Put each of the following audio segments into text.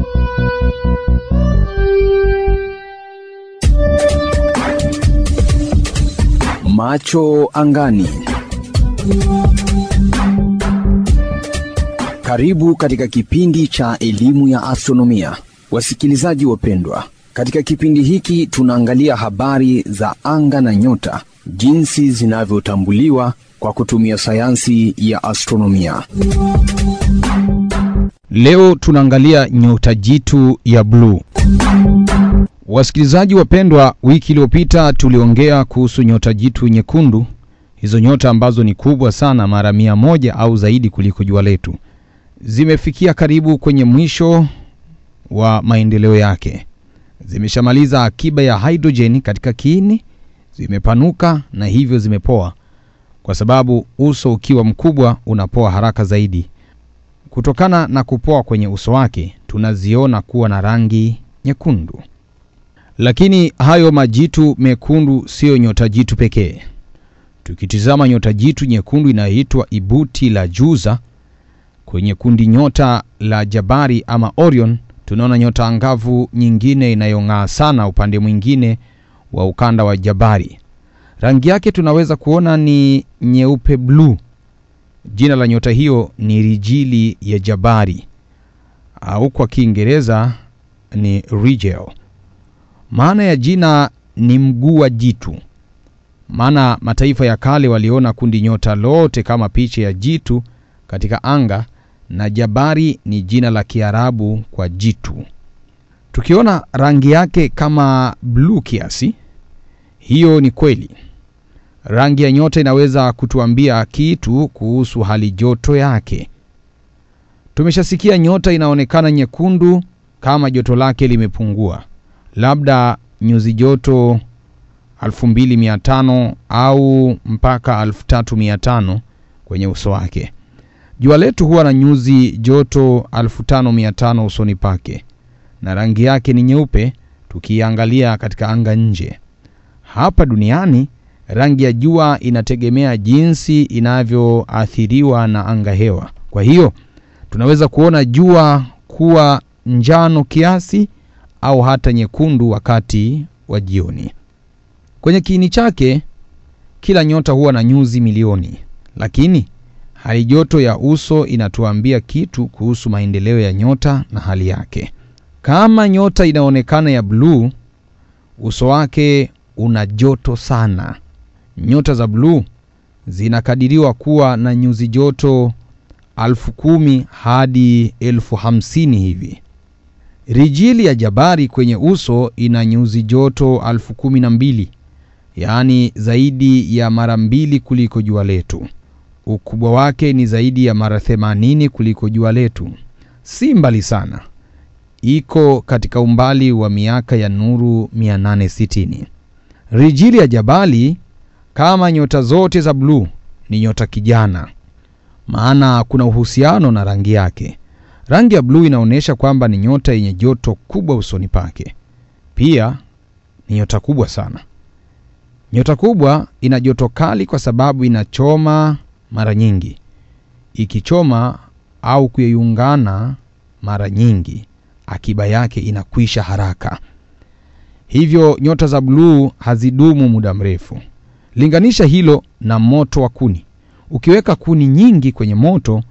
Macho angani. Karibu katika kipindi cha elimu ya astronomia, wasikilizaji wapendwa. Katika kipindi hiki tunaangalia habari za anga na nyota, jinsi zinavyotambuliwa kwa kutumia sayansi ya astronomia. Leo tunaangalia nyota jitu ya bluu. Wasikilizaji wapendwa, wiki iliyopita tuliongea kuhusu nyota jitu nyekundu, hizo nyota ambazo ni kubwa sana, mara mia moja au zaidi kuliko jua letu. Zimefikia karibu kwenye mwisho wa maendeleo yake, zimeshamaliza akiba ya hidrojeni katika kiini, zimepanuka na hivyo zimepoa, kwa sababu uso ukiwa mkubwa unapoa haraka zaidi. Kutokana na kupoa kwenye uso wake, tunaziona kuwa na rangi nyekundu. Lakini hayo majitu mekundu siyo nyota jitu pekee. Tukitizama nyota jitu nyekundu inayoitwa Ibuti la Juza kwenye kundi nyota la Jabari ama Orion, tunaona nyota angavu nyingine inayong'aa sana upande mwingine wa ukanda wa Jabari. Rangi yake tunaweza kuona ni nyeupe bluu. Jina la nyota hiyo ni Rijili ya Jabari au kwa Kiingereza ni Rigel. Maana ya jina ni mguu wa jitu, maana mataifa ya kale waliona kundi nyota lote kama picha ya jitu katika anga, na Jabari ni jina la Kiarabu kwa jitu. Tukiona rangi yake kama bluu kiasi, hiyo ni kweli. Rangi ya nyota inaweza kutuambia kitu kuhusu hali joto yake. Tumeshasikia nyota inaonekana nyekundu kama joto lake limepungua, labda nyuzi joto 2500 au mpaka 3500 kwenye uso wake. Jua letu huwa na nyuzi joto 5500 usoni pake na rangi yake ni nyeupe tukiangalia katika anga nje. Hapa duniani rangi ya jua inategemea jinsi inavyoathiriwa na anga hewa. Kwa hiyo tunaweza kuona jua kuwa njano kiasi au hata nyekundu wakati wa jioni. Kwenye kiini chake, kila nyota huwa na nyuzi milioni, lakini hali joto ya uso inatuambia kitu kuhusu maendeleo ya nyota na hali yake. Kama nyota inaonekana ya bluu, uso wake una joto sana. Nyota za bluu zinakadiriwa kuwa na nyuzi joto elfu kumi hadi elfu hamsini hivi. Rijili ya Jabari kwenye uso ina nyuzi joto elfu kumi na mbili yaani zaidi ya mara mbili kuliko jua letu. Ukubwa wake ni zaidi ya mara themanini kuliko jua letu. Si mbali sana, iko katika umbali wa miaka ya nuru 860. Rijili ya Jabali kama nyota zote za bluu ni nyota kijana, maana kuna uhusiano na rangi yake. Rangi ya bluu inaonyesha kwamba ni nyota yenye joto kubwa usoni pake. Pia ni nyota kubwa sana. Nyota kubwa ina joto kali kwa sababu inachoma mara nyingi. Ikichoma au kuyeyungana mara nyingi, akiba yake inakwisha haraka. Hivyo nyota za bluu hazidumu muda mrefu. Linganisha hilo na moto wa kuni. Ukiweka kuni nyingi kwenye moto,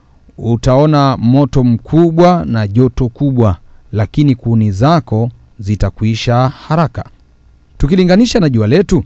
utaona moto mkubwa na joto kubwa, lakini kuni zako zitakwisha haraka. Tukilinganisha na jua letu,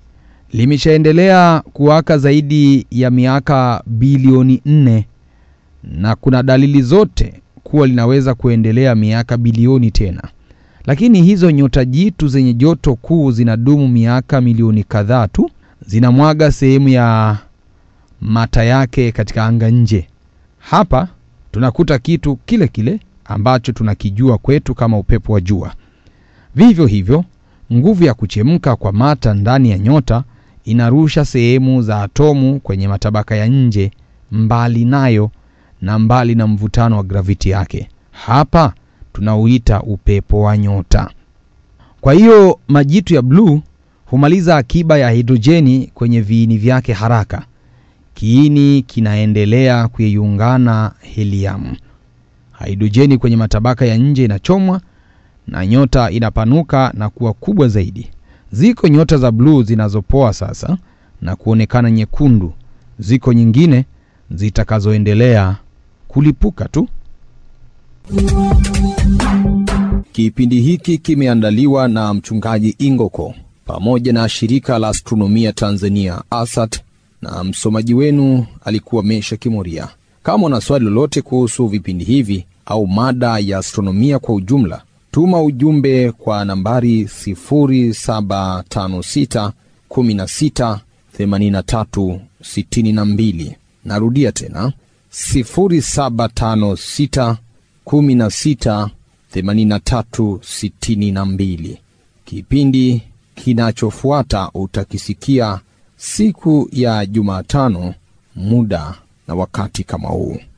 limeshaendelea kuwaka zaidi ya miaka bilioni nne na kuna dalili zote kuwa linaweza kuendelea miaka bilioni tena. Lakini hizo nyota jitu zenye joto kuu zinadumu miaka milioni kadhaa tu, zinamwaga sehemu ya mata yake katika anga nje. Hapa tunakuta kitu kile kile ambacho tunakijua kwetu kama upepo wa jua. Vivyo hivyo, nguvu ya kuchemka kwa mata ndani ya nyota inarusha sehemu za atomu kwenye matabaka ya nje, mbali nayo na mbali na mvutano wa graviti yake. Hapa tunauita upepo wa nyota. Kwa hiyo majitu ya bluu humaliza akiba ya hidrojeni kwenye viini vyake haraka. Kiini kinaendelea kuyeyungana heliamu. Hidrojeni kwenye matabaka ya nje inachomwa na nyota inapanuka na kuwa kubwa zaidi. Ziko nyota za bluu zinazopoa sasa na kuonekana nyekundu. Ziko nyingine zitakazoendelea kulipuka tu. Kipindi hiki kimeandaliwa na mchungaji Ingoko pamoja na shirika la astronomia Tanzania ASAT, na msomaji wenu alikuwa Mesha Kimoria. Kama una swali lolote kuhusu vipindi hivi au mada ya astronomia kwa ujumla, tuma ujumbe kwa nambari 0756 16 83 62. Narudia tena 0756 16 83 62. Kipindi kinachofuata utakisikia siku ya Jumatano, muda na wakati kama huu.